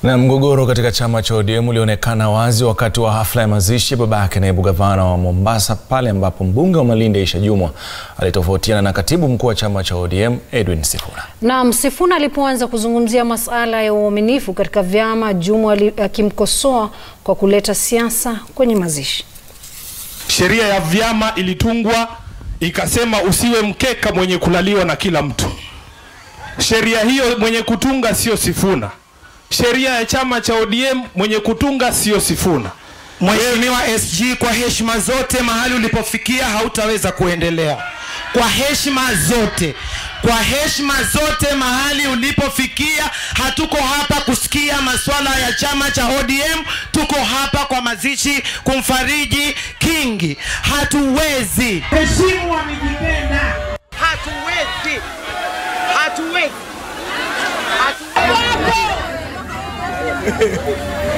Na mgogoro katika chama cha ODM ulionekana wazi wakati wa hafla ya mazishi ya babake naibu gavana wa Mombasa, pale ambapo mbunge wa Malindi Aisha Jumwa alitofautiana na katibu mkuu wa chama cha ODM Edwin Sifuna. Na Sifuna alipoanza kuzungumzia masuala ya uaminifu katika vyama, Jumwa akimkosoa kwa kuleta siasa kwenye mazishi. Sheria ya vyama ilitungwa ikasema usiwe mkeka mwenye kulaliwa na kila mtu. Sheria hiyo mwenye kutunga sio Sifuna. Sheria ya chama cha ODM mwenye kutunga sio Sifuna. Mheshimiwa SG, kwa heshima zote, mahali ulipofikia hautaweza kuendelea. Kwa heshima zote, kwa heshima zote, mahali ulipofikia, hatuko hapa kusikia masuala ya chama cha ODM. Tuko hapa kwa mazishi kumfariji Kingi. Hatuwezi Heshimu wamejipenda. hatuwezi hatuwezi hatuwezi